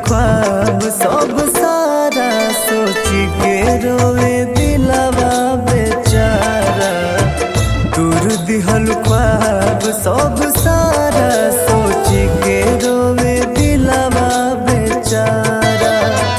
ख्वाब सब सारा सोच के रोवे दिलवा बेचारा दूर दिहल ख्वाब सब सारा सोच के रोवे दिलवा बेचारा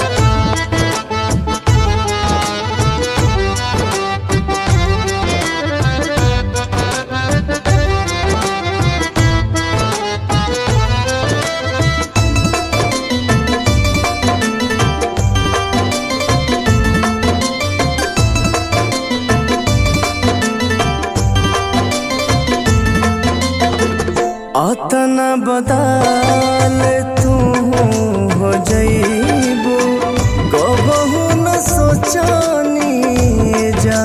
अतना बदाल तू हो जईबू कबहू न सोचनी जा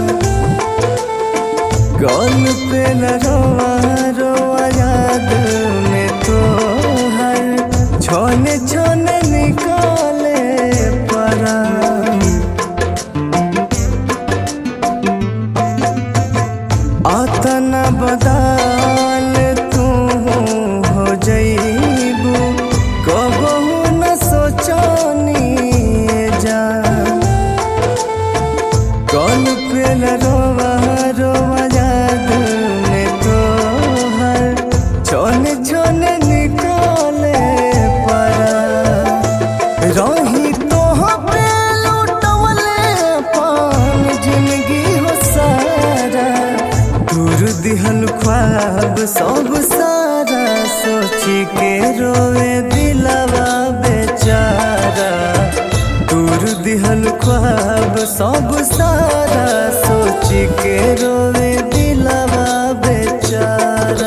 गल पे न रोवा रोवा याद में तो हर छोने छोने निकाले परा अतना बदाल तू हो जईबू कबहू न सोचनी जा कौन पे न रोवा रोवा याद में तो हर छोने छोने निकाले परा रही तो पे लुटवले पान जिंदगी हो सारा दूर दिहल ख्वाब सब सारा सोच के रोवे दिलवा बेचारा दूर दिहल ख्वाब सब सारा सोच के रोवे दिलवा बेचारा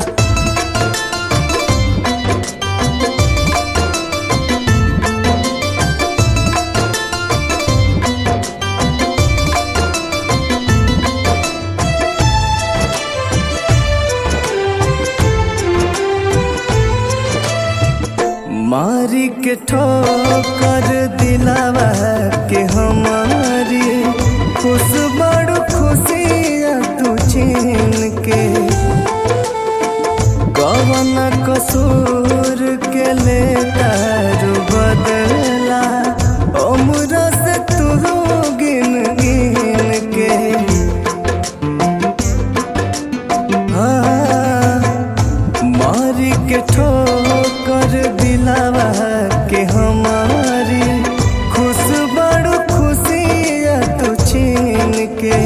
मारी के ठोकर दिलावा के हमारी खुश बड़ खुशिया तू छीन के कवन कसूर के ले तारू बदला उम्र से तू गिन गिन के हाँ, मारी के ठोकर दिलावा के हमारी खुश बड़ खुशिया तू छीन के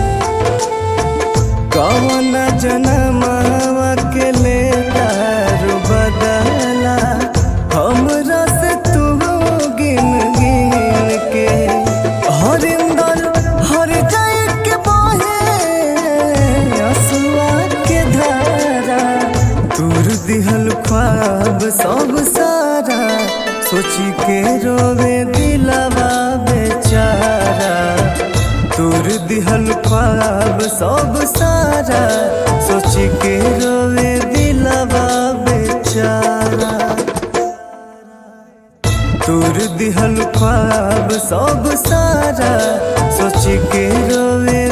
कवन जनमावा के ले तारू बदला हमरा से तू गिन गिन के हरिंदर हर जाए के बहे असुआ के धारा दूर दिहल ख्वाब सब सारा सोची के रोवे दिलवा बेचारा दूर दिहल ख्वाब सब सारा सोच के रोवे दिलवा बेचारा दूर दिहल ख्वाब सब सारा सोच के रोवे